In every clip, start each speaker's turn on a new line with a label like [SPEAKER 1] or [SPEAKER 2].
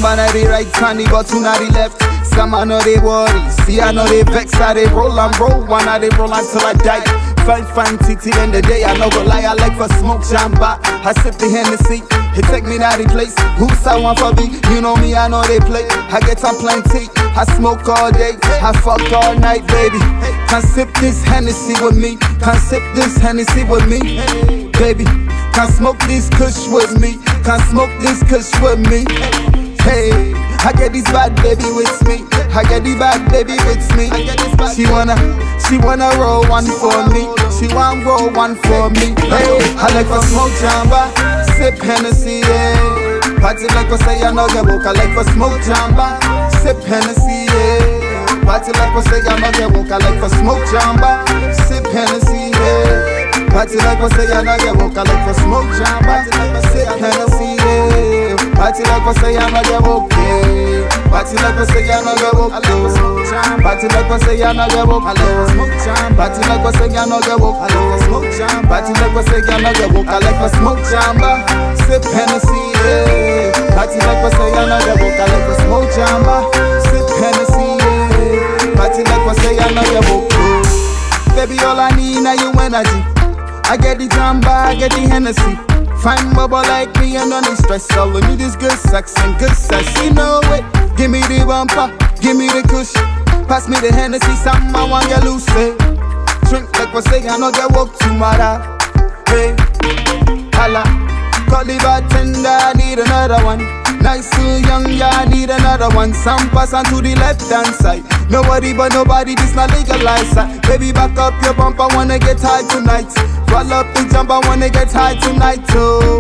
[SPEAKER 1] man at the right hand, the button at the left. Some I know they worry, see I know they vex, I they roll and roll, one I they roll until I die. Fine, fine, titty in the day, I know go lie, I like for smoke jamba. I sip the Hennessy, he take me to the place. Who's I want for me? You know me, I know they play. I get on plenty, I smoke all day, I fuck all night, baby. Can sip this Hennessy with me, can sip this Hennessy with me, baby. Can smoke this kush with me, can smoke this kush with me. Hey, I get this bad baby with me. I get the bad baby with me. She wanna, she wanna roll one for me. She wanna roll one for me. Hey, I like for smoke jamba, sip Hennessy, yeah. Party like for say I know get woke. I like for smoke jamba, sip Hennessy, yeah. Party like for say I know get woke. I like for smoke jamba, sip Hennessy, yeah. Party like for say I know get woke. I like for smoke jamba, sip Hennessy, yeah. Party like for say I know get woke, yeah. Party like for say I know get woke, yeah. Party like for say I know get woke, yeah. Party like for say I know get woke, yeah. Party like for say I know get woke. I like for smoke jamba, sip Hennessy, yeah. Party like for say I know get woke. I like for smoke jamba, sip Hennessy, yeah. Party like for say I know get woke, yeah. Baby, all I need now you energy. I get the jamba, I get the Hennessy. Fine bubble like me and no need stress. All I need is good sex and good sex. You know it. Give me the bumper, give me the kush. Pass me the Hennessy, something I want get loose. eh. Drink like we say, I know get woke tomorrow. Hey, holla. Call the bartender, I need another one. Nice too young, yeah, I need another one. Some pass on to the left hand side. Nobody but nobody, this not legalized. uh. Baby, back up your bump, I wanna get high tonight. Roll up the jump, I wanna get high tonight. Oh,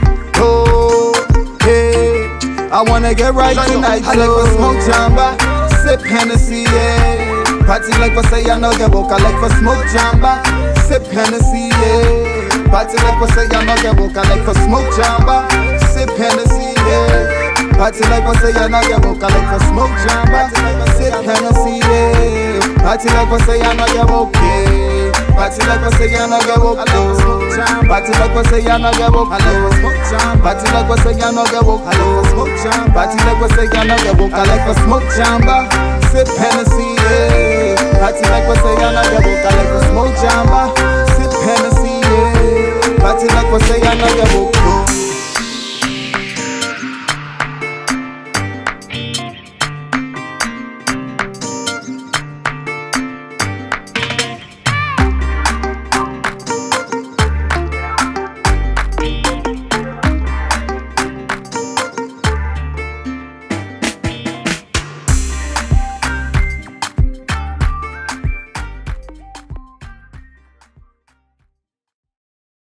[SPEAKER 1] oh, hey. I wanna get right tonight. I like for smoke jamba, sip Hennessy, yeah. Party like for say I know get woke. I like for smoke jamba, sip Hennessy, yeah. Party like for say I know get woke. I like for smoke jamba, sip Hennessy, yeah. Party like for say I know get woke. I like for smoke jamba, sip Hennessy, yeah. Party like for say I know get woke, yeah. Party like for say I know get woke, oh. Party like for say I know get woke, oh. Party like for say I know get woke, oh. Party like for say I know get woke. I like for smoke jamba, sip Hennessy, yeah. Party like for say I know get woke. I like for smoke jamba, sip Hennessy, yeah. Party like for say